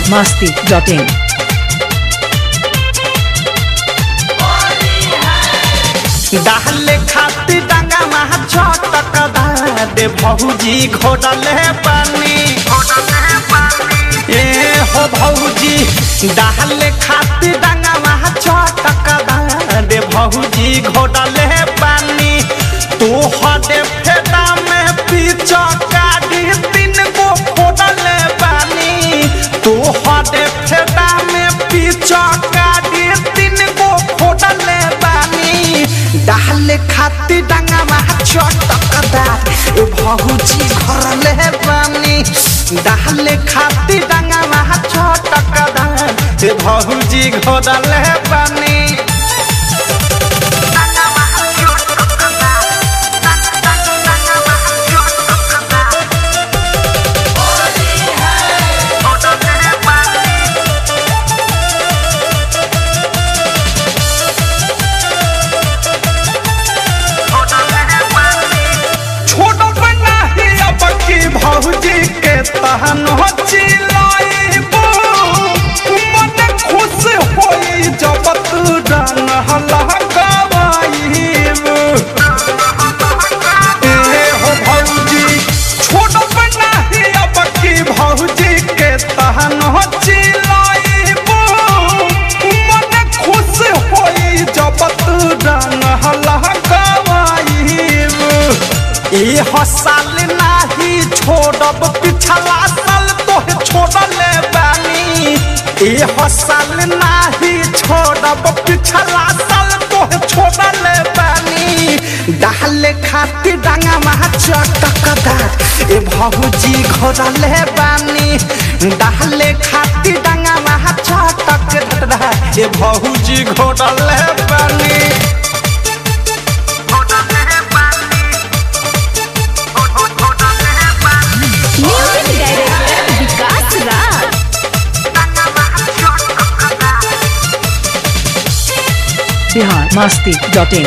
masti.in. डाले खाती डांगा महा छटक दे भौजी घोड़ले पानी ए हो भौजी डाले खाती डांगा महा छटक दे भौजी घोड़ले पानी तू हटे फेदा में पीछा काटी तीन गो फोड़ले पानी तू हटे फेदा में पीछा काटी तीन गो फोड़ले पानी डाले खाती डांगा महा चटकदार ए भौजी घरले पानी डाले खाती डांगा महा चटकदार ए भौजी घरले पानी छोड़ बना ही अब की भौजी के तहन हो चिलाइबो मन खुश होई जब तू रंग हलकावाइबो ए हो भौजी छोड़ बना ही अब की भौजी के तहन हो चिलाइबो मन खुश होई जब तू रंग हलकावाइबो ए हसाल नाही छोड़ब पिछला साल तोहे छोड़ले बानी ए हसाल नाही छोड़ब पिछला साल तोहे छोड़ले बानी डाले खाती डांगा महा चटकदार ए भौजी घोड़ले बानी डाले खाती डांगा महा चटकदार ए भौजी घोड़ले बानी music director Vikas Raj Bihar masti.in.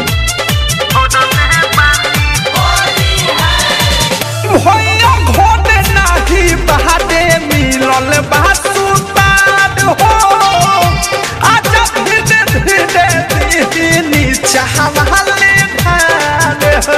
भैया घोड़े नाही बहादे मिलल बासुतार हो आजा धीरे धीरे दीनी चाहवाले ढाल हो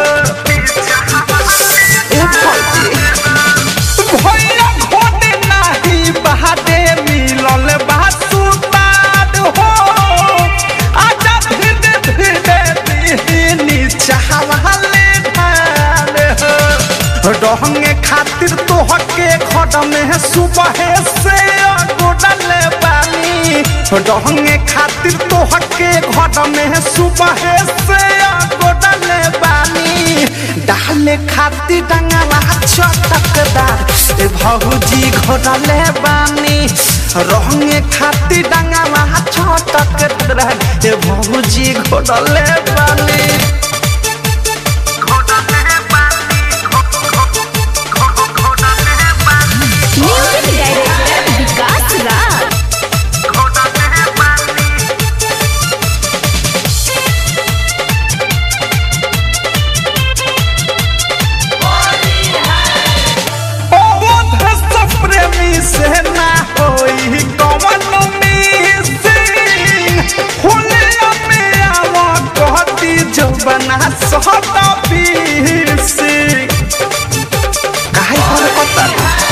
ए भौजी भैया घोड़े नाही बहादे मिलल बासुतार हो आजा धीरे धीरे दीनी चाहवाले ढाल हो रहंगे खातिर तोहके खड में सुबह से गोडले बानी रहंगे खातिर तोहके खड में सुबह से गोडले बानी डाले खातिर डंगला चटकदार ए भौजी घोडले बानी रहंगे खातिर डंगला चटकदार ए भौजी घोडले बानी म्यूजिक डायरेक्टर विकास राज अवध सब प्रेमी से ना होई कवन मिसिंग हुलिया में आवा कहती जो बना सहता पीसिंग काहे पर कता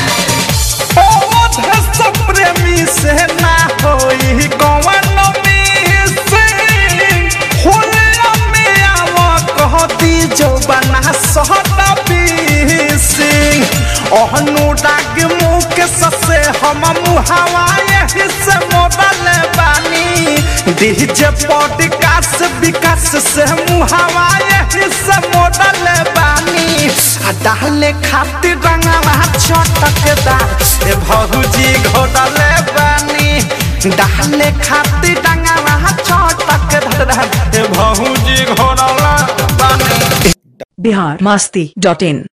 अवध सब प्रेमी से ना होई कवन मिसिंग हुलिया में आवा कहती जो बना सहता पीसिंग ओहनु डाग मुख ससे हम मुहावा यही से मोदल बानी डीजे पॉडकास्ट विकास से मुहावा यही से मोदल बानी आ डाले खातिर रंगवा चटकदार ए भौजी घोडले बानी डाले खातिर रंगवा चटकदार ए भौजी घोडले बानी Bihar masti.in.